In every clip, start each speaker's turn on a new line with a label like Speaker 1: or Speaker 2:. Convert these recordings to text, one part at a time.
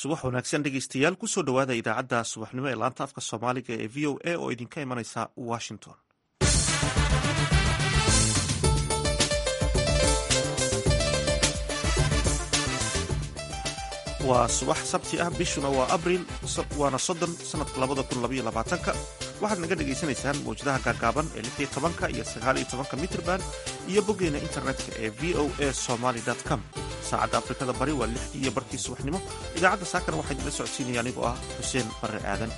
Speaker 1: subax wanaagsan dhegeystayaal kusoo dhowaada idaacadda subaxnimo ee laanta afka soomaaliga ee v o a oo idinka imanaysa washington waa subax sabti ah bishuna waa abriil waana soddon sanadka labada kun labaiyo labaatanka waxaad naga dhagaysanaysaan mawjadaha gaagaaban ee lix iyo tobanka iyo sagaal iyo tobanka mitrban iyo boggeena internetka ee v o a somaly com saacadda afrikada bari waa lix iyo barkii subaxnimo idaacadda saakana waxaa idinla socodsiinaya anigoo ah xuseen barre aadan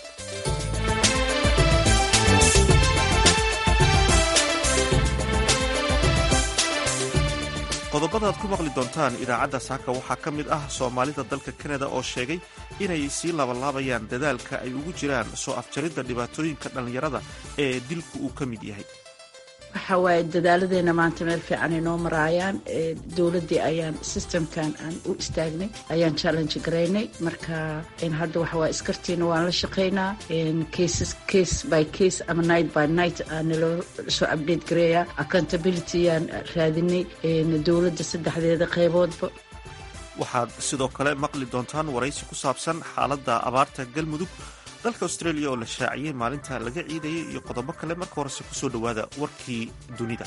Speaker 1: qodobada aad ku maqli doontaan idaacadda saaka waxaa ka mid ah soomaalida dalka kanada oo sheegay inay sii labalaabayaan dadaalka ay ugu jiraan soo afjaridda dhibaatooyinka dhallinyarada ee dilku uu ka mid yahay
Speaker 2: waxa waaye dadaaladeena maanta meel fiican ay noo maraayaan dowladdii ayaan systemkan aan u istaagnay ayaan challenge garaynay marka hadda waxa waaye iskartiina waan la shaqaynaa cases case by case ama night by night aanaloo soo update gareeya accountability aan raadinay dowladda saddexdeeda qayboodba
Speaker 1: waxaad sidoo kale maqli doontaan waraysi ku saabsan xaaladda abaarta galmudug dalka australia oo la shaaciyey maalinta laga ciidayay iyo qodobo kale marka horese kusoo dhowaada warkii dunida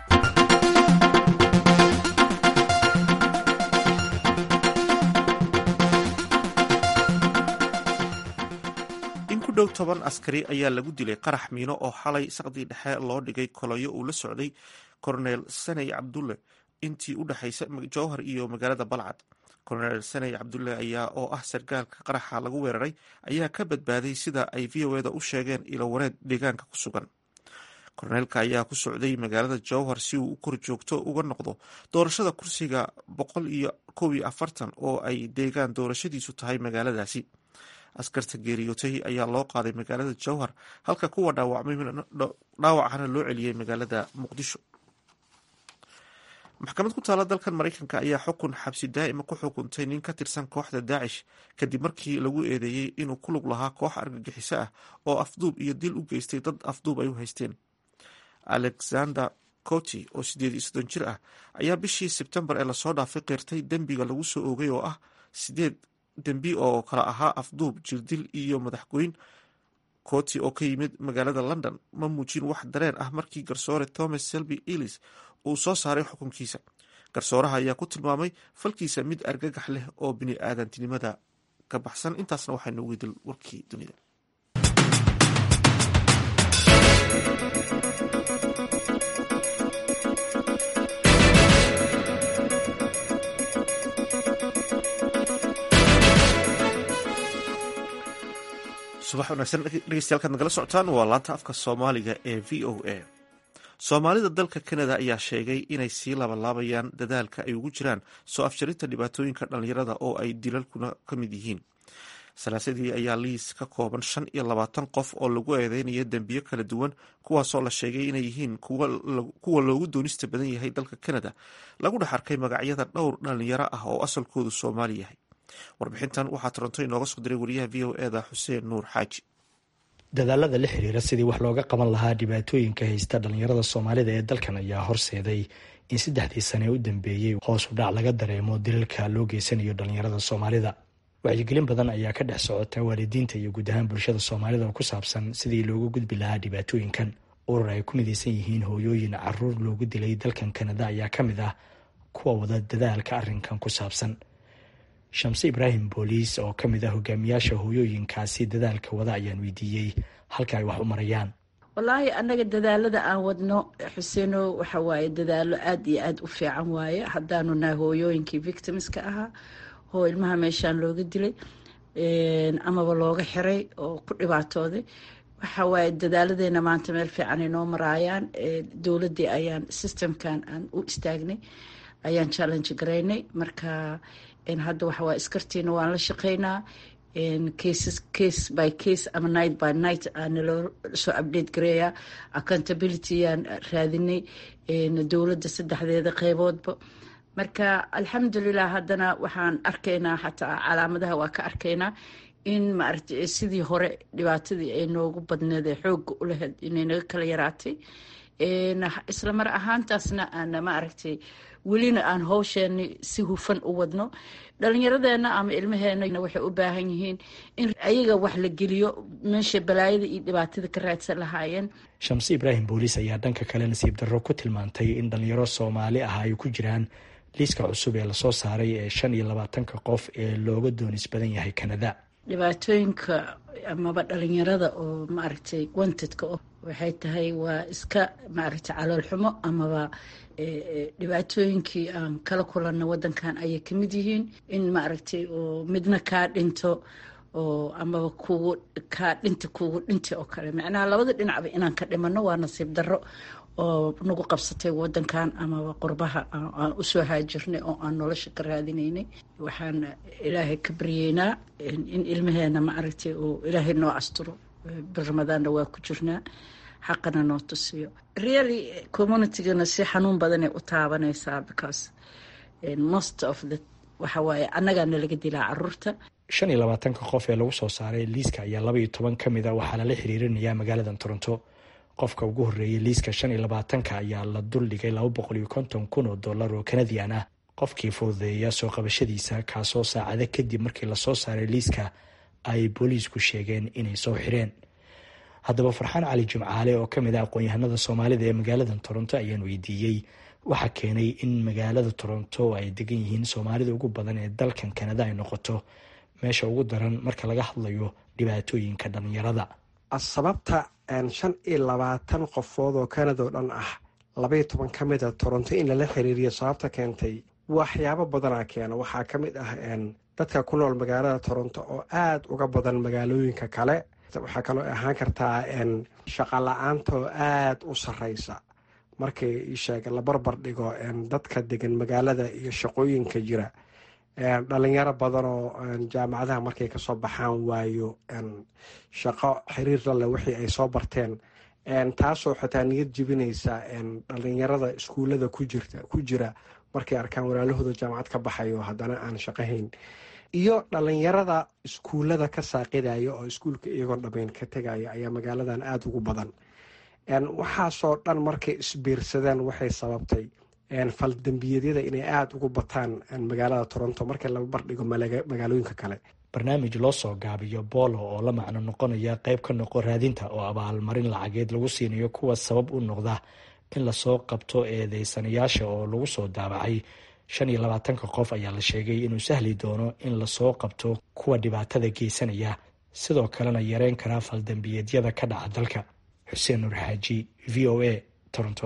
Speaker 1: in ku dhow toban askari ayaa lagu dilay qarax miino oo xalay saqdii dhexe loo dhigay koloyo uu la socday korneel saney cabdulle intii u dhexaysa jowhar iyo magaalada balcad korneel saney cabdulle ayaa oo ah sargaalka qaraxa lagu weeraray ayaa ka badbaaday sida ay v o eda u sheegeen ilo wareed deegaanka ku sugan korneelka ayaa ku socday magaalada jowhar si uu u kor joogto uga noqdo doorashada kursiga boqol iyo kow iyo afartan oo ay deegaan doorashadiisu tahay magaaladaasi askarta geeriyootay ayaa loo qaaday magaalada jowhar halka kuwa dhaawacana loo celiyey magaalada muqdisho maxkamad ku taala dalkan maraykanka ayaa xukun xabsi daa'ima ku xukuntay nin ka tirsan kooxda daacish kadib markii lagu eedeeyey inuu ku lug lahaa koox argagixiso ah oo afduub iyo dil u geystay dad afduub ay u haysteen alexander coti oo sideed iyo soddon jir ah ayaa bishii sebtembar ee lasoo dhaafay qeyrtay dembiga lagu soo oogay oo ah sideed dembi oo kala ahaa afduub jirdil iyo madaxgoyn coti oo ka yimid magaalada london ma muujin wax dareen ah markii garsoore thomas selby ellis uu soo saaray xukunkiisa garsooraha ayaa ku tilmaamay falkiisa mid argagax leh oo bini aadantinimada ka baxsan intaasna waxaa noogu dil warkii dunida subax wanaagsan dhegeystayaal nagala socotaan waa laanta afka soomaaliga ee v o a soomaalida dalka kanada ayaa sheegay inay sii labalaabayaan dadaalka ay ugu jiraan soo afjarinta dhibaatooyinka dhallinyarada oo ay dilalkuna ka mid yihiin salaasadii ayaa liis ka kooban shan iyo labaatan qof oo lagu eedeynaya dembiyo kala duwan kuwaasoo la sheegay inay yihiin kuwa loogu doonista badan yahay dalka kanada lagu dhex arkay magacyada dhowr dhallinyaro ah oo asalkoodu soomaali yahay warbixintan waxaa toronto inooga soo diray wariyaha v o eda xuseen nuur xaaji
Speaker 3: dadaalada la xiriira sidii wax looga qaban lahaa dhibaatooyinka haysta dhallinyarada soomaalida ee dalkan ayaa horseeday in saddexdii sane u dambeeyey hoos u dhac laga dareemo dilalka loo geysanayo dhallinyarada soomaalida wacyigelin badan ayaa ka dhex socota waalidiinta iyo guud ahaan bulshada soomaalida oo ku saabsan sidii loogu gudbi lahaa dhibaatooyinkan urur ay ku midaysan yihiin hooyooyin caruur loogu dilay dalkan kanada ayaa ka mid ah kuwa wada dadaalka arrinkan ku saabsan shamse ibraahim booliis oo ka mid ah hogaamiyaasha hooyooyinkaasi dadaalka wada ayaan weydiiyey halka ay wax u marayaan
Speaker 2: wallaahi annaga dadaalada aan wadno xuseeno waxa waaye dadaalo aada iyo aada u fiican waaye haddaanu nahay hooyooyinkii victimska ahaa oo ilmaha meeshaan looga dilay amaba looga xiray oo ku dhibaatooday waxa waaye dadaaladeena maanta meel fiican ay noo maraayaan dowladdii ayaan systemkan aan u istaagnay ayaan challenge garaynay marka hadda waxa waaye iskartiina waan la shaqaynaa cases case by case ama night by night aanaloo soo update gareeya accountability aan raadinay dowladda saddexdeeda qayboodba marka alxamdulilah haddana waxaan arkaynaa xataa calaamadaha waa ka arkaynaa in maaragta sidii hore dhibaatadii ay noogu badneed ee xoogga u lahayd inay naga kala yaraatay isla mar ahaantaasna aan maaragtay welina aan howsheeni si hufan u wadno dhalinyaradeenna ama ilmaheena waxay u baahan yihiin in ayaga wax la geliyo meesha balaayada iyo dhibaatada ka raadsan lahaayeen
Speaker 3: shamse ibraahim booliis ayaa dhanka kale nasiib darro ku tilmaantay in dhalinyaro soomaali ah ay ku jiraan liiska cusub ee lasoo saaray ee shan iyo labaatanka qof ee looga doonis badan yahay kanada
Speaker 2: dhibaatooyinka amaba dhalinyarada oo maaragtay wantedka o waxay tahay waa iska maaragtay caloolxumo amaba dhibaatooyinkii aan kala kulanna wadankan ayay kamid yihiin in maaragtay oo midna kaa dhinto oo amaba kugu kaa dhinta kugu dhinta oo kale macnaha labada dhinacba inaan ka dhimano waa nasiib darro oo nagu qabsatay wadankan amaba qurbaha aan usoo haajirnay oo aan nolosha ka raadinaynay waxaan ilaahay ka baryeynaa in ilmaheena maaragtay oo ilaahay noo asturo bir ramadaanna waa ku jirnaa xaqana noo tusiyo really communitygana si xanuun badanay u taabanaysaa because most of the waxa waaye annagaana laga dilaa caruurta
Speaker 3: shan iyo labaatanka qof ee lagu soo saaray liiska ayaa laba iyo toban ka mid a waxaa lala xiriirinayaa magaalada toronto qofka ugu horreeyay liiska shan iyo labaatanka ayaa la duldhigay laba boqol iyo konton kun oo dollar oo kanadian ah qofkii fududeeya soo qabashadiisa kaasoo saacado kadib markii lasoo saaray liiska ay booliisku sheegeen inay soo xireen haddaba farxaan cali jimcaale oo ka mid ah aqoon-yahanada soomaalida ee magaalada toronto ayaan weydiiyey waxaa keenay in magaalada toronto ay degan yihiin soomaalida ugu badan ee dalkan kanada ay noqoto meesha ugu daran marka laga hadlayo dhibaatooyinka dhalinyarada
Speaker 4: sababta shan iyo labaatan qofood oo kanada oo dhan ah labaiyo toban ka mid a toronto in lala xiriiriyo sababta keentay waxyaabo badanaa keena waxaa ka mid ah dadka ku nool magaalada toronto oo aada uga badan magaalooyinka kale waxaa kaloo ahaan kartaa shaqa la-aanta oo aada u sareysa markii sheeg la barbar dhigo dadka degan magaalada iyo shaqooyinka jira dhalinyaro badan oo jaamacadaha markay kasoo baxaan waayo shaqo xiriir lale wixii ay soo barteen taasoo xitaa niyad jibinaysa dhalinyarada iskuullada ku jira markay arkaan walaalahooda jaamacad ka baxayo haddana aan shaqahayn iyo dhalinyarada iskuullada ka saaqidaya oo iskuulka iyagoon dhammayn ka tegaya ayaa magaaladan aada ugu badan waxaasoo dhan markay isbiirsadeen waxay sababtay faldambiyeedyada inay aada ugu bataan magaalada toronto markii la bardhigo magaalooyinka kale
Speaker 3: barnaamij loo soo gaabiyo boolo oo la macno noqonaya qeyb ka noqo raadinta oo abaalmarin lacageed lagu siinayo kuwa sabab u noqda in lasoo qabto eedeysanayaasha oo lagu soo daabacay shan iyo labaatanka qof ayaa la sheegay inuu sahli doono in lasoo qabto kuwa dhibaatada geysanaya sidoo kalena yareyn karaa faldambiyeedyada ka dhaca dalka xuseen nuur xaaji v o a toronto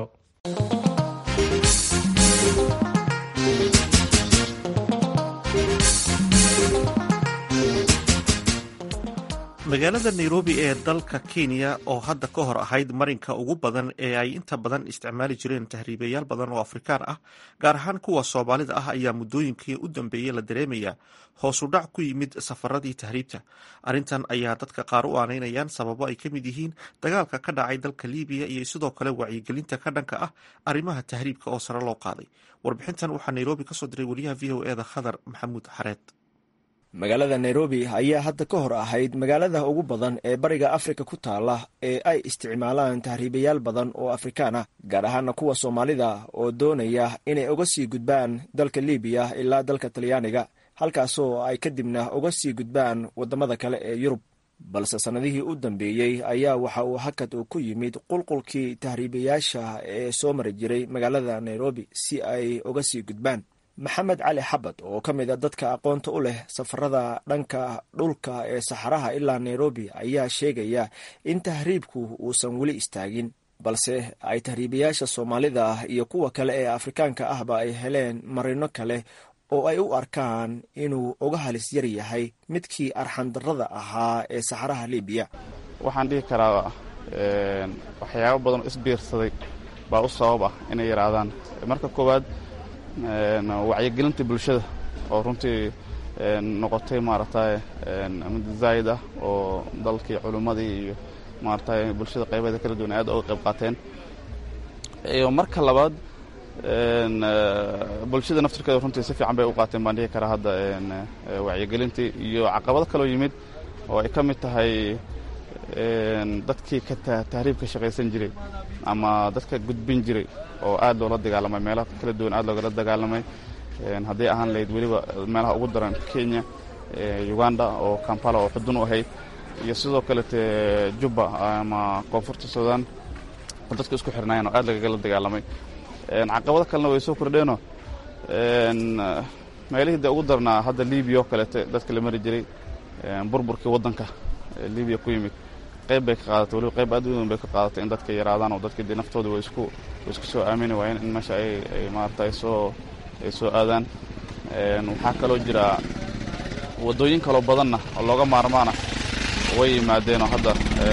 Speaker 1: magaalada nairobi ee dalka kenya oo hadda ka hor ahayd marinka ugu badan ee ay inta badan isticmaali jireen tahriibayaal badan oo afrikaan ah gaar ahaan kuwa soomaalida ah ayaa muddooyinkii u dambeeyey la dareemayaa hoosu dhac ku yimid safaradii tahriibta arrintan ayaa dadka qaar u aanaynayaan sababo ay ka mid yihiin dagaalka ka dhacay dalka libiya iyo sidoo kale wacyigelinta ka dhanka ah arrimaha tahriibka oo sare loo qaaday warbixintan waxaa nairobi kasoo diray wariyaha v o eda khadar maxamuud xareed
Speaker 5: magaalada nairobi ayaa hadda ka hor ahayd magaalada ugu badan ee bariga afrika ku taala ee ay isticmaalaan tahriibayaal badan oo afrikaan ah gaar ahaana kuwa soomaalida oo doonaya inay uga sii gudbaan dalka libiya ilaa dalka talyaaniga halkaasoo ay kadibna uga sii gudbaan waddamada kale ee yurub balse sannadihii u dambeeyey ayaa waxa uu hakad uu ku yimid qulqulkii tahriibayaasha ee soo mari jiray magaalada nairobi si ay uga sii gudbaan maxamed cali xabad oo ka mid a dadka aqoonta u leh safarada dhanka dhulka ee saxaraha ilaa nairobi ayaa sheegaya in tahriibku uusan weli istaagin balse ay tahriibayaasha soomaalida ah iyo kuwa kale ee afrikaanka ahba ay heleen marino kale oo ay u arkaan inuu uga halis yar yahay midkii arxandarrada ahaa ee saxaraha libiya
Speaker 6: waxaan dhihi karaa waxyaabo badan oo isbiirsaday baa u sabab ah inay yidhaahdaan marka koowaad wacyigelinta bulshada oo runtii noqotay maaragtay mid zaa'id ah oo dalkii culimmadii iyo maaragtay bulshada qaybaheeda kala duwan aad uga qayb qaateen iyo marka labaad bulshada naftirkeeda runtii si fiican bay u qaateen baan dhihi karaa hadda wacyigelintii iyo caqabado kaloo yimid oo ay ka mid tahay dadkii ka tahriibka shaqaysan jiray ama dadka gudbin jiray oo aad loola dagaalamay meelaha kala duwan aad loogala dagaalamay hadday ahaan lahayd weliba meelaha ugu daran kenya uganda oo kampala oo xudun u ahayd iyo sidoo kalete jubba ama koonfurta sudan oo dadka isku xirnaayeen oo aad lagagala dagaalamay caqabado kalena way soo kordheenoo meelihii dee ugu darnaa hadda libiya oo kalete dadka la mari jiray burburkii waddanka libiya ku yimid qayb bay ka qaadatay waliba qayb aad u weyn bay ka qaadatay in dadka yaraadaan oo dadka dee naftooda way isku way isku soo aamini waayeen in meesha ay ay maarata ay soo ay soo aadaan waxaa kaloo jira waddooyin kaloo badanna oo looga maarmaana way yimaadeenoo hadda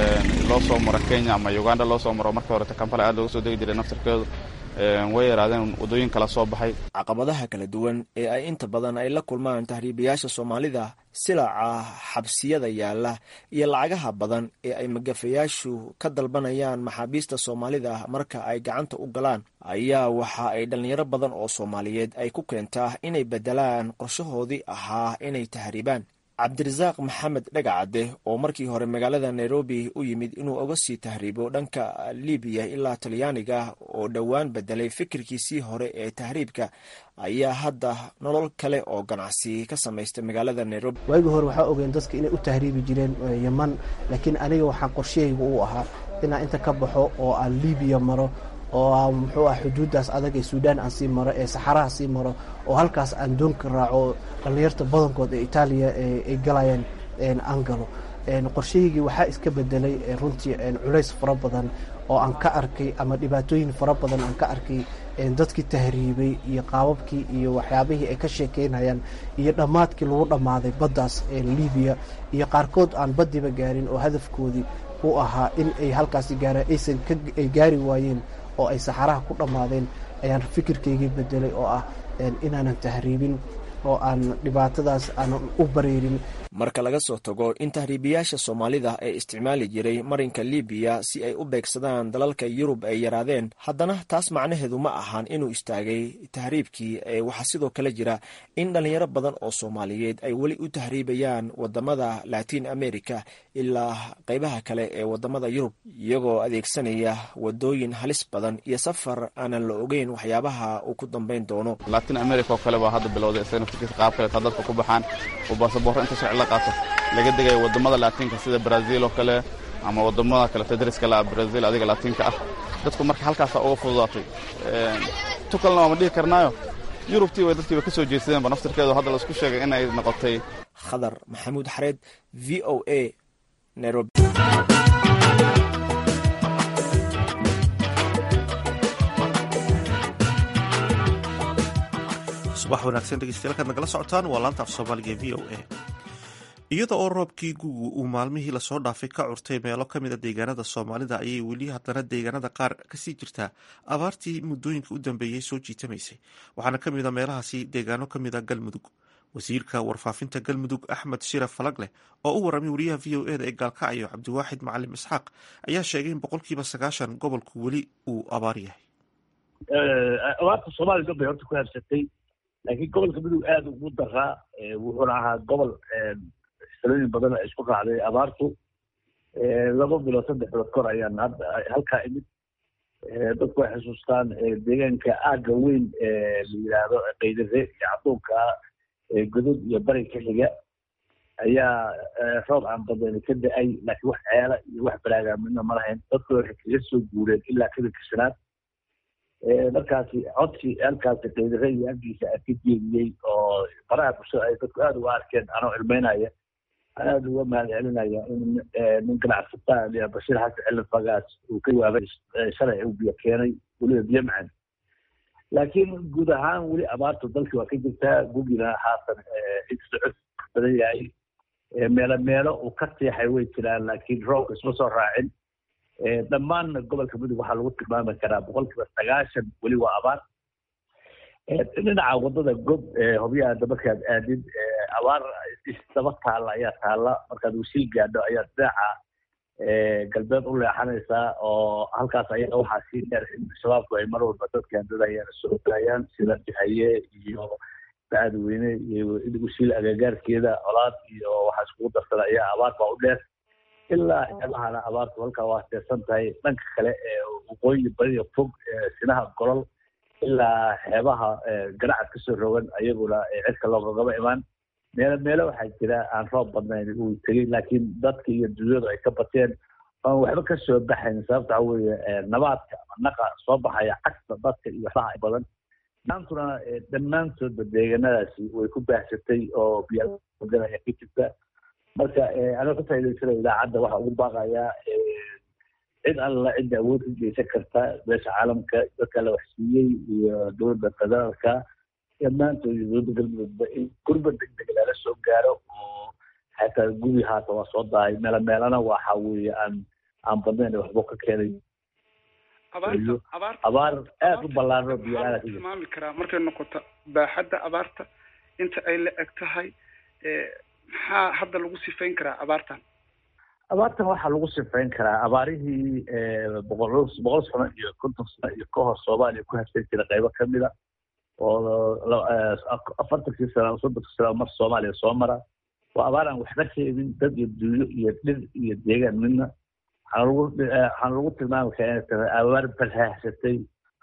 Speaker 6: loo soo maro kenya ama uganda loo soo maro marka horete kampala aad looga soo degi jiray naftarkeedu way yaraadeen waddooyin kala soo baxay
Speaker 5: caqabadaha kala duwan ee ay inta badan ay la kulmaan tahriibayaasha soomaalida silaca xabsiyada yaalla iyo lacagaha badan ee ay magafayaashu ka dalbanayaan maxaabiista soomaalida marka ay gacanta u galaan ayaa waxa ay dhallinyaro badan oo soomaaliyeed ay ku keentaa inay beddelaan qorshahoodii ahaa inay tahriibaan cabdirasaaq maxamed dhagacadde oo markii hore magaalada nairobi u yimid inuu oga sii tahriibo dhanka libiya ilaa talyaaniga oo dhowaan bedelay fikirkiisii hore ee tahriibka ayaa hadda nolol kale oo ganacsi ka samaystay magaalada nairobi
Speaker 7: waagii hore waxaa ogeen dadka inay u tahriibi jireen yeman laakiin aniga waxaa qorshahayga u ahaa inaan inta ka baxo oo aan libiya maro oo muxuu ah xuduuddaas adag ee suudaan aan sii maro ee saxaraha sii maro oo halkaas aan doonka raaco dhallinyarta badankood ee itaaliya ay galayaan aan galo qorshahaygii waxaa iska bedelay runtii culays fara badan oo aan ka arkay ama dhibaatooyin fara badan aan ka arkay dadkii tahriibay iyo qaababkii iyo waxyaabihii ay ka sheekeynayaan iyo dhammaadkii lagu dhammaaday baddaas libiya iyo qaarkood aan baddiba gaarin oo hadafkoodii u ahaa in ay halkaasi gaaraan aysan ay gaari waayeen oo ay saxaraha ku dhammaadeen ayaan fikirkaygii bedelay oo ah inaanan tahriibin oo aan dhibaatadaas aanan u bareerin
Speaker 5: marka laga soo tago in tahriibiyaasha soomaalida ee isticmaali jiray marinka libiya si ay u beegsadaan dalalka yurub ay yaraadeen haddana taas macnaheedu ma ahan inuu istaagay tahriibkii ee waxaa sidoo kale jira in dhallinyaro badan oo soomaaliyeed ay weli u tahriibayaan wadamada latin america ilaa qaybaha kale ee wadamada yurub iyagoo adeegsanaya wadooyin halis badan iyo safar aanan la ogeyn waxyaabaha uu ku dambayn doono
Speaker 6: latin america oo kale baa hadda bilowday isagana fikirkiisa qaab kaleeta dadka ku baxaan oo baasaboorro inta sharci la qaato laga degayo wadamada laatinka sida brazil oo kale ama wadamada kaleeta dariska la brazil adiga laatinka ah dadku marka halkaasaa uga fududaatay tu kalena waama dhihi karnaayo yurubtii way dadkiiba ka soo jeedsadeenba naftirkeedu hadda laisku sheegay in ay noqotay
Speaker 5: khadar maxamuud xareed v o a nairobi
Speaker 1: subax wanaagsan dhegeystayaal kaad nagala socotaan waa laanta af soomaaliga v o a iyada oo roobkii gugu uu maalmihii lasoo dhaafay ka curtay meelo kamid a deegaanada soomaalida ayay weli haddana deegaanada qaar kasii jirtaa abaartii muddooyinka u dambeeyey soo jiitamaysay waxaana kamid a meelahaasi deegaano kamid a galmudug wasiirka warfaafinta galmudug axmed shira falagleh oo u waramay wariyaha v o eda ee gaalkacyo cabdiwaaxid macalim isxaaq ayaa sheegay in boqolkiiba sagaashan gobolku weli uu abaar yahay
Speaker 8: abaarta soomaaliya dhan bay horta ku habsatay laakiin gobolka mudug aada ugu daraa wuxuuna ahaa gobol salooyin badan ay isku raacday abaartu laba bilood saddex bilood kor ayaan hadda halkaa imid dadku way xusuustaan deegaanka aagga weyn la yidhaahdo qaydare iyo cadduunka godod iyo bari ka xiga ayaa roob aan badani ka da-ay laakiin wax ceela iyo wax baraagaa midna ma lahayn dadku waxay kaga soo guureen ilaa kadinka shanaad markaasi codsi halkaasi qaydare iyo aggiisa a ka jeediyey oo baraha bulshada ay dadku aada uga arkeen anoo cilmeynaya aada uga mahad celinaya in nin ganacsataa bashiir xasan cilin fagaas uu ka jawaabay shalay uu biyo keenay weliba biyo macan laakiin guud ahaan weli abaartu dalkii waa ka jirtaa gugina haatan socod badan yahay meelo meelo uu ka seexay way jiraan laakiin roobka isma soo raacin dhammaanna gobolka mudug waxaa lagu tilmaami karaa boqolkiiba sagaashan weli waa abaar dhinaca wadada gob hobyaha markaad aadid abaar isdaba taalla ayaa taalla markaad wasiil gaadho ayaad dhinaca galbeed u leexanaysaa oo halkaas ayaga waxaa sii dheer in shabaabku ay mar walba dadkan dadayaan soo daayaan sida haye iyo bacadweyne iyo wasiil agagaarkeeda colaad iyo waxaa iskugu darsada ayaa abaar baa u dheer ilaa xeebahana abaartu halkaa waa teersan tahay dhanka kale ee waqooyi bariga fog sinaha golol ilaa xeebaha garacad kasoo rogan ayaguna cirka loogagaba imaan meelo meelo waxaa jira aan roob badnayn uu tegey laakiin dadka iyo dunyadu ay ka bateen oan waxba kasoo baxayn sababta waxa weeye nabaadka ama naqa soo baxaya cagta dadka iyo waxbaha badan maantuna dhammaantoodba deegaanadaasi way ku baahsatay oo biyaa ayaa ka jirta marka anoo ka faa'idaysana idaacadda waxaa ugu baaqayaa cid alla cidda awood ka geysan karta beesha caalamka dadka la waxsiiyey iyo dowladda federaalka dhammaantood iyo dowladda galmudugba in gurba deg deg lala soo gaaro oo xataa gubi haata waa soo dahay meelo meelana waxa weeye aan aan badnayn waxba ka keenay abaar aada u ballaarno biyo
Speaker 9: tilmaami karaa markay noqoto baaxadda abaarta inta ay la eg tahay maxaa hadda lagu sifayn karaa abaartan
Speaker 8: abaartan waxaa lagu sifayn karaa abaarihii boqol boqol sano iyo konton sano iyo ka hor soomaaliya ku habsan jira qaybo kamida oo afartankii sano soddonkii sano mar soomaaliya soo mara waa abaar aan waxba sheegin dad iyo dunyo iyo dhir iyo deegaan midna waxaan lagu tilmaami karaa inay tahay abaar balhaahsatay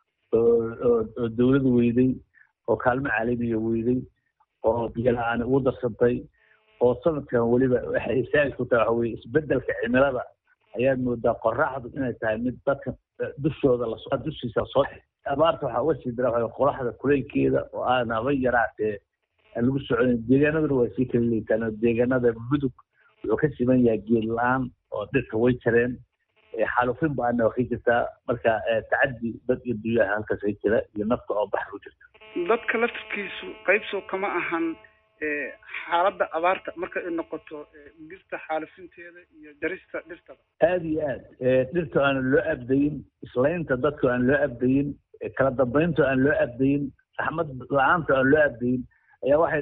Speaker 8: oo dowlad weyday oo kaalmo caalamiya weyday oo biyo la-aan ugu darsantay oo sanadkan weliba waxay isaagi ku tahay waxa weye isbedelka cimilada ayaad moodaa qoraxdu inay tahay mid dadka dushooda lasoo dushiisa soo abaarta waxaa uga sii dara waxa qoraxda kuleylkeeda oo aan haba yaraatee aan lagu soconin deegaanaduna waa sii kala leetaan oo deegaanada mudug wuxuu ka siman yahay geed la-aan oo dhirka way jareen xaalufin ba-ana waa ka jirtaa marka tacadi dad iyo dunyaha halkaas ka jira iyo nafta oo bax ku jirta
Speaker 9: dadka laftirkiisu qaybsoo kama ahan xaaladda abaarta marka ay noqoto dhirta xaalifinteeda iyo jarista dhirtada
Speaker 8: aada iyo aad dhirta aan loo abdayin islaynta dadka aan loo abdayin kala dambeynta aan loo abdayin raxmad la-aanta aan loo abdayin ayaa waxay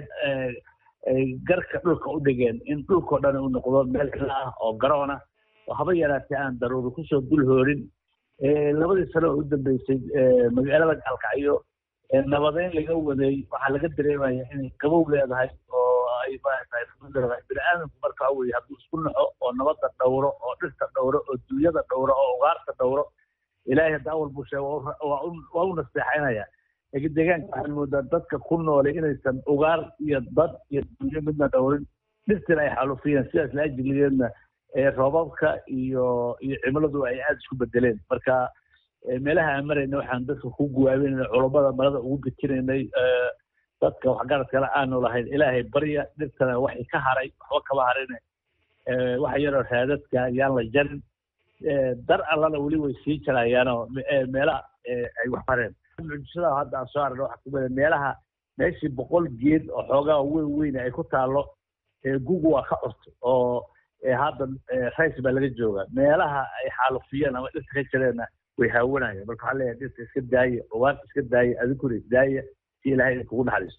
Speaker 8: garka dhulka u dhigeen in dhulkao dhan uu noqdo meel kala ah oo garoona oo haba yaraatee aan daruuri kusoo dul hoorin labadii sano oo u dambeysay magaalada gaalkacyo nabadeyn laga waday waxaa laga dareemaya inay qabow leedahay oo ay maaragtay leedahay bini aadamku marka weye hadduu isku naxo oo nabadda dhowro oo dhirta dhowro oo duunyada dhowro oo ugaarta dhowro ilaahay hadda awal buu sheega waa u nasteexaynaya laakiin deegaanka waxaan moodaa dadka ku noolay inaysan ugaar iyo dad iyo dunyo midna dhowrin dhirtina ay xaalufiyeen sidaas la ajligeedna roobabka iyo iyo cimiladu ay aada isku bedeleen marka meelaha aan marayna waxaan dadka ku guwaabinayna culammada malada ugu gejinaynay dadka waxgaradkana aanu lahayn ilaahay barya dhirtana waxay ka haray waxba kama harine waxa yaroo raadadka yaan la jarin dar allana weli way sii jarayaanoo meelaha ay wax hareen mucjisada hadda aan soo aragna waxaa kumida meelaha meeshii boqol geed oo xoogaa weyn weyn ay ku taalo gugu waa ka curt oo hadda rays baa laga jooga meelaha ay xaalufiyeen ama dhirta ka jireenna way haawanayeen marka waxaa leeyahay dhirta iska daaya ugaarta iska daaya adinkuna isdaaya si ilaahay kugu naxariisto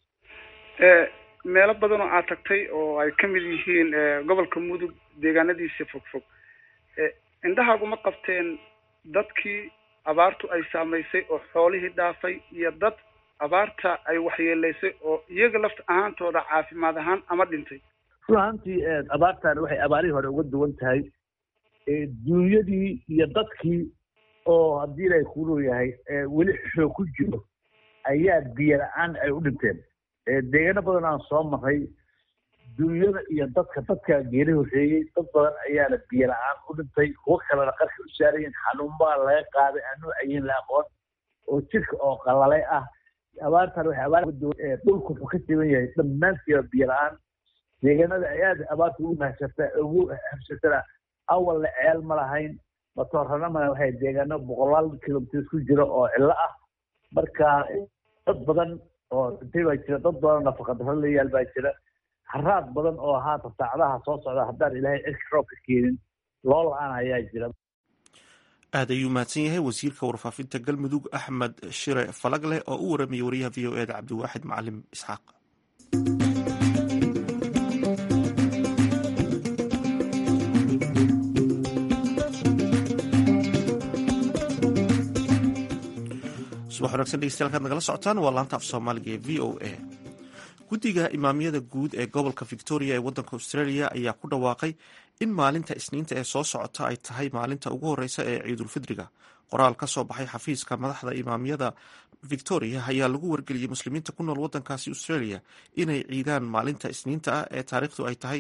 Speaker 9: meelo badan oo aad tagtay oo ay ka mid yihiin gobolka mudug deegaanadiisa fogfog indhahaaguma qabteen dadkii abaartu ay saamaysay oo xoolihii dhaafay iyo dad abaarta ay waxyeelaysay oo iyaga lafta ahaantooda caafimaad ahaan ama dhintay
Speaker 8: run ahaantii abaartan waxay abaarihii hore uga duwan tahay duunyadii iyo dadkii oo haddii ilaahay kuu leeyahay weli xoog ku jiro ayaa biyo la-aan ay u dhinteen deegaano badan aan soo maray duunyada iyo dadka dadka geeri horreeyey dad badan ayaana biyo la-aan u dhintay kuwo kalena qarka u saarayin xanuunbaa laga qaaday aan nuucayin la aqoon oo jirka oo qalalay ah abaartan waxay abaar dhulku wuxuu ka siban yahay dhammaantiiba biyo la-aan deegaanada ay aada abaarta ugu mahsata ugu habsatana awalna ceel ma lahayn matoorana male waxay deegaano boqolaal kilomitrs ku jiro oo cillo ah marka dad badan oo dhintay baa jira dad badan nafaqadaro la yaal baa jira haraad badan oo haata saacadaha soo socda haddaan ilaahay cirka roobka keenin loo la-aan ayaa jira
Speaker 1: aad ayuu mahadsan yahay wasiirka warfaafinta galmudug axmed shire falagleh oo u waramayay wariyaha v o eda cabdiwaaxid macalim isxaaq subax wanaagsan dhegeystayaal kaad nagala socotaan waa laanta af soomaaliga ee v o a guddiga imaamyada guud ee gobolka victoria ee waddanka australia ayaa ku dhawaaqay in maalinta isniinta ee soo socota ay tahay maalinta ugu horeysa ee ciidulfidriga qoraal ka soo baxay xafiiska madaxda imaamyada victoria ayaa lagu wargeliyey muslimiinta ku nool waddankaasi australia inay ciidaan maalinta isniinta ah ee taariikhdu ay tahay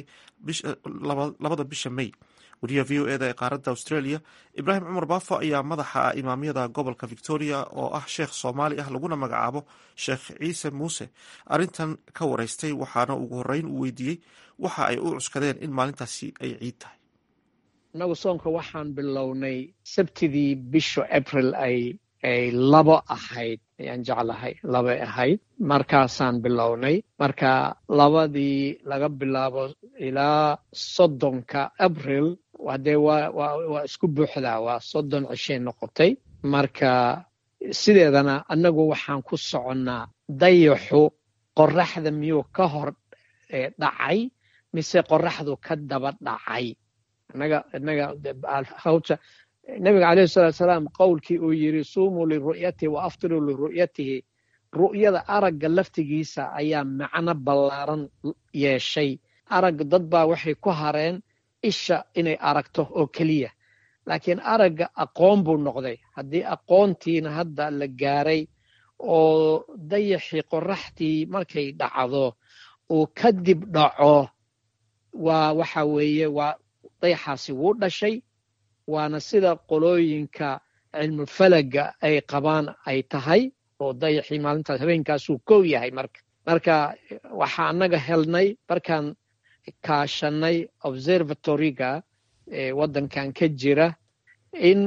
Speaker 1: labada bisha may wariyaha v o eda ee qaaradda australia ibraahim cumar baafo ayaa madaxa imaamyada gobolka victoria oo ah sheekh soomaali ah laguna magacaabo sheekh ciise muuse arrintan ka wareystay waxaana ugu horeyn uu weydiiyey waxa ay u cuskadeen in maalintaasi ay ciid tahay
Speaker 10: innagu soonka waxaan bilownay sabtidii bisha april ay ay labo ahayd ayaan jeclahay labay ahayd markaasaan bilownay marka labadii laga bilaabo ilaa soddonka abril hadee waa waa waa isku buuxdaa waa soddon cishay noqotay marka sideedana annagu waxaan ku soconnaa dayaxu qoraxda miyuu ka hor dhacay mise qoraxdu ka daba dhacay innaga innaga hawta nabiga calayhi salatu salaam qowlkii uu yidhi suumuu liru'yatihi wa aftiruu liru'yatihi ru'yada aragga laftigiisa ayaa macno ballaaran yeeshay aragga dad baa waxay ku hareen isha inay aragto oo keliya laakiin aragga aqoon buu noqday haddii aqoontiina hadda la gaaray oo dayaxii qoraxdii markay dhacdo uu kadib dhaco waa waxa weeye waa dayaxaasi wuu dhashay waana sida qolooyinka cilmufalaga ay qabaan ay tahay oo dayaxii maalintaas habeenkaasuu kow yahay marka marka waxaa annaga helnay markaan kaashanay observatoriga ee waddankan ka jira in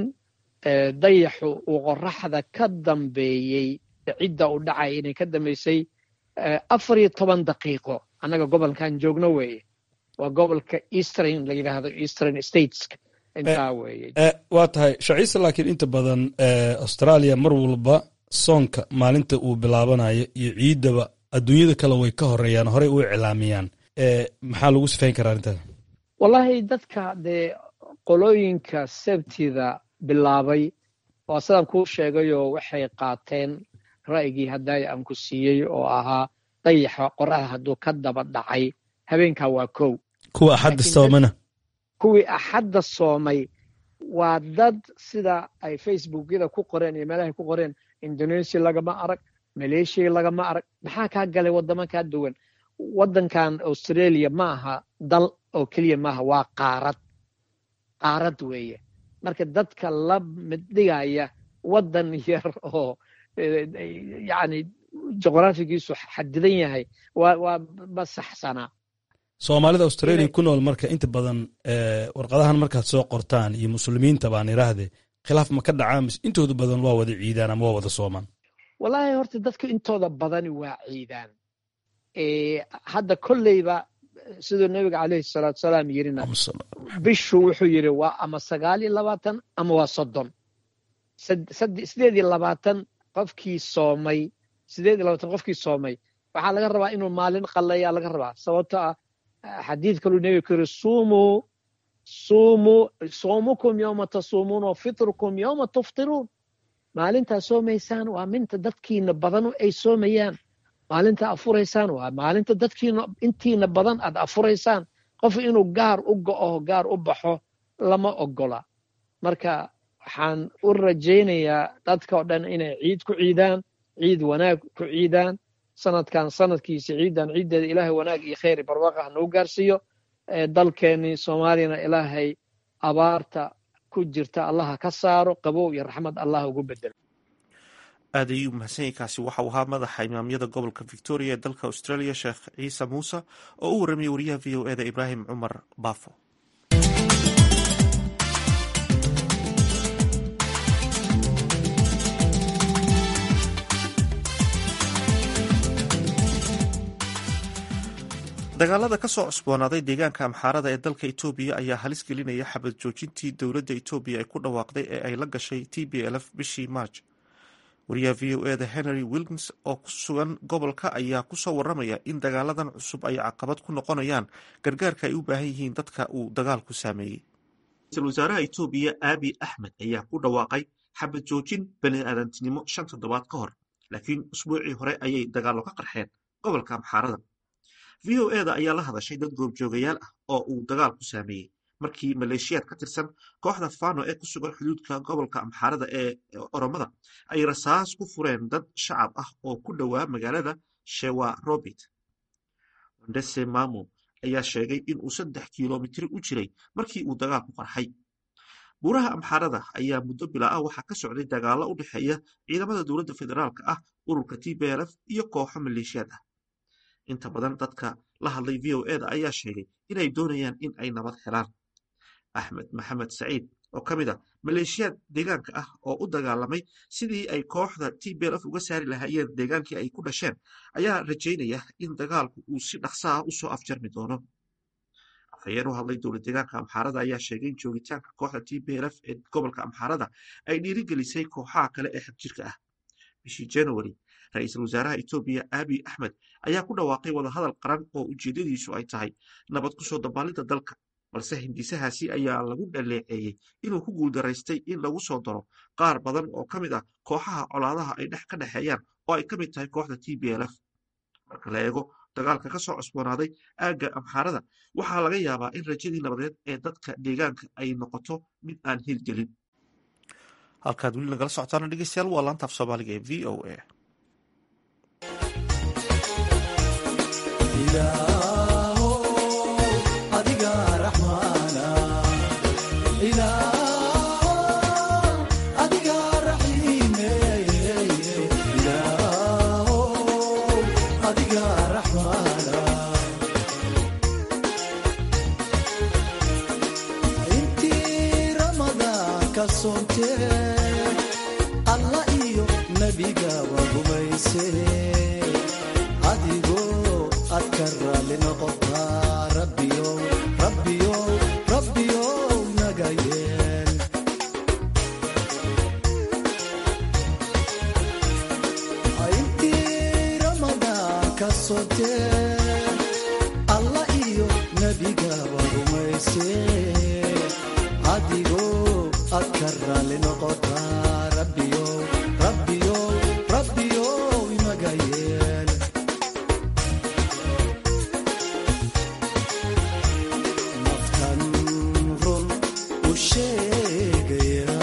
Speaker 10: dayaxu uu qoraxda ka dambeeyey cidda u dhacay inay ka dambeysay afar iyo toban daqiiqo annaga gobolkan joogno weeye waa gobolka eastern la yidhaahdo eastern states intaa weeye
Speaker 11: waa tahay shaciise laakiin inta badan australia mar walba soonka maalinta uu bilaabanayo iyo ciiddaba adduunyada kale way ka horeeyaan horey u iclaamiyaan maxaa lagu sifayn karaa arrintaas
Speaker 10: wallaahi dadka dee qolooyinka sabtida bilaabay waa sidaan kuu sheegayoo waxay qaateen ra'yigii hadday aan ku siiyey oo ahaa dayaxa qoraxda hadduu ka daba dhacay habeenkaa waa kow
Speaker 11: kuwa axadda soomana
Speaker 10: kuwii axadda soomay waa dad sida ay facebookyada ku qoreen iyo meelahay ku qoreen indonesia lagama arag maleeshiya lagama arag maxaa kaa galay waddamo kaa duwan waddankan australia ma aha dal oo keliya maaha waa qaarad qaarad weeye marka dadka la middhigaya waddan yar oo yacni juqraafigiisu xadidan yahay waa waa ma saxsanaa
Speaker 11: soomaalida australia ku nool marka inta badan warqadahan markaad soo qortaan iyo muslimiinta baan iraahde khilaaf ma ka dhacaa mise intooda badan waa wada ciidaan ama waa wada soomaan
Speaker 10: wallaahi horta dadka intooda badani waa ciidaan hadda kolleyba siduu nabiga caleyhi salaatu salaam yirina bishu wuxuu yidhi waa ama sagaal iyo labaatan ama waa soddon sideed iyo labaatan qofkii soomay sideed iyo labaatan qofkii soomay waxaa laga rabaa inuu maalin qalayaa laga rabaa sababto ah xadiid kaluu nebiga ku yiri suumuu suumuu soomukum yowma tasuumuun wa fitrukum yowma tuftiruun maalintaa soomaysaan waa minta dadkiina badan ay soomayaan maalinta afuraysaan waa maalinta dadkiina intiina badan aad afuraysaan qof inuu gaar u go'o gaar u baxo lama ogola marka waxaan u rajaynayaa dadka oo dhan inay ciid ku ciidaan ciid wanaag ku ciidaan sanadkan sanadkiisa ciidan ciiddeeda ilaahay wanaag iyo khayr barwaaqo ha nagu gaarsiiyo dalkeennii soomaaliyana ilaahay abaarta ku jirta allaha ka saaro qabow iyo raxmad allah ugu bedelo
Speaker 1: aad ayuu mahadsanyahy kaasi waxau ahaa madaxa imaamyada gobolka victoria ee dalka australia sheekh ciise muuse oo u warramiyey wariyaha v o eda ibraahim cumar baafo dagaalada ka soo cusboonaaday deegaanka amxaarada ee dalka etoobiya ayaa halis gelinaya xabad joojintii dowladda etoobiya ay ku dhawaaqday ee ay la gashay t b l f bishii maarj wariyaha v o eda henry wilkins oo ku sugan gobolka ayaa kusoo waramaya in dagaaladan cusub ay caqabad ku noqonayaan gargaarka ay u baahan yihiin dadka uu dagaalku saameeyey ra-iisul wasaaraha etoobiya aabi axmed ayaa ku dhawaaqay xabad joojin bani aadantinimo shan toddobaad ka hor laakiin usbuucii hore ayay dagaallo ka qarxeen gobolka amxaarada v o eda ayaa la hadashay dad goobjoogayaal ah oo uu dagaalku saameeyey markii maleeshiyaad ka tirsan kooxda fano ee ku sugan xuduudka gobolka amxaarada ee oromada ay rasaas ku fureen dad shacab ah oo ku dhowaa magaalada shewa robit wandese mamo ayaa sheegay in uu saddex kilomitri u jiray markii uu dagaalku qarxay buuraha amxaarada ayaa muddo bilaa ah waxaa ka socday dagaallo u dhexeeya ciidamada dowladda federaalka ah ururka t b lf iyo kooxo maleeshiyaad ah inta badan dadka la hadlay v o eda ayaa sheegay inay doonayaan in ay nabad helaan axmed maxamed saciid oo ka mid a maleeshiyaad deegaanka ah oo u dagaalamay sidii ay kooxda t b lf uga saari lahaayeen deegaankii ay ku dhasheen ayaa rajaynaya in dagaalku uu si dhaqsa ah usoo afjarmi doono afhayeen u hadlay dowlad deegaanka amxaarada ayaa sheegay in joogitaanka kooxda t b lf ee gobolka amxaarada ay dhiirigelisay kooxaha kale ee xagjirka ah bishii january ra-iisul wasaaraha etoobiya abiy axmed ayaa ku dhawaaqay wadahadal qaran oo ujeedadiisu ay tahay nabad kusoo dabaalidda dalka balse hindisahaasi ayaa lagu dhaleeceeyey inuu ku guuldaraystay in lagu soo daro qaar badan oo ka mid ah kooxaha colaadaha ay dhex ka dhexeeyaan oo ay ka mid tahay kooxda t b lf marka la eego dagaalka ka soo cusboonaaday aagga amxaarada waxaa laga yaabaa in rajadii nabadeed ee dadka deegaanka ay noqoto mid aan hirgelin halkaad weli nagala socotaana dhegeystayaal waa laantaaf soomaaliga ee v o a
Speaker 12: alla iyo nebigaba rumayse adigoo ad ka raali noqotaa rabbiyow rabbiyow rabbiyow naga yeel intii ramadaan ka sotee alla iyo nebigaba rumayse adigoo ad ka raali noqotaa rabbiyow rabbiyow rabbiyow inaga yeel naftan run u sheegaya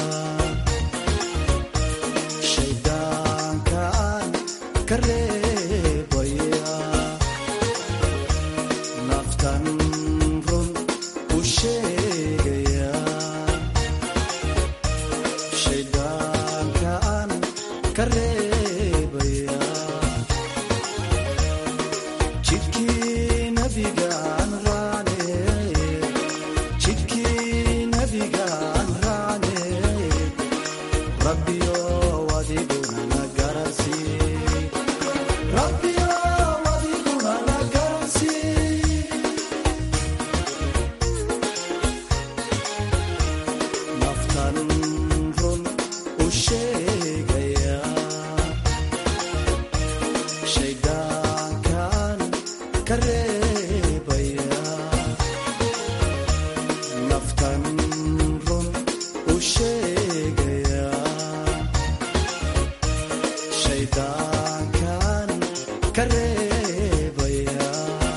Speaker 12: shayddaankaan ka reebaya naftan run u sheegaya shayddaankaan ka reebaya jidkii nabigaan raane jidkii nabigaan raane rabbiyow adiguna na garansii rabbiyow adiguna na garansii naftan run u sheegaya shayddaankan ka reebaya naftan run u sheegaya shayddaankan ka reebaya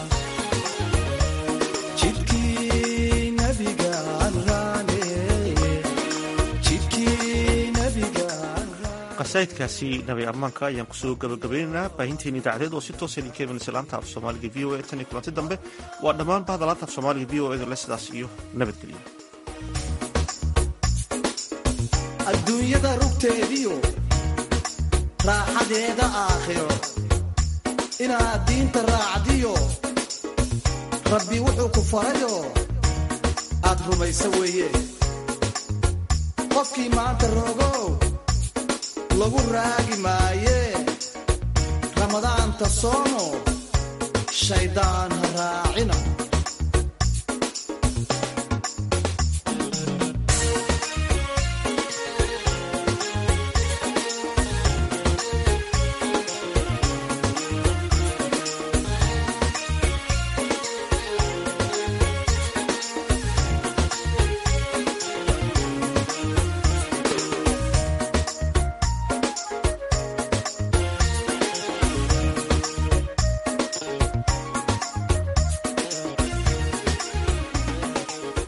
Speaker 12: jidkii nabigaan raane jidkii nabigaan
Speaker 1: qasaidkaasi nabi ammaanka ayaan kusoo gabagabaynaynaa baahinteeni idaacadeed oo si toosa idinka imanaysa laanta af soomaaliga v o a tan iyo kulanti dambe waa dhammaan bahda laanta af soomaaliga v o eda le sidaas iyo nabadgelyo
Speaker 12: adduunyada rugteediyo raaxadeeda aakhiro inaad diinta raacdiyo rabbi wuxuu ku farayo aad rumaysa weeye qofkii maanta rogow lagu raagi maaye ramadaanta soomo shayddaan ha raacina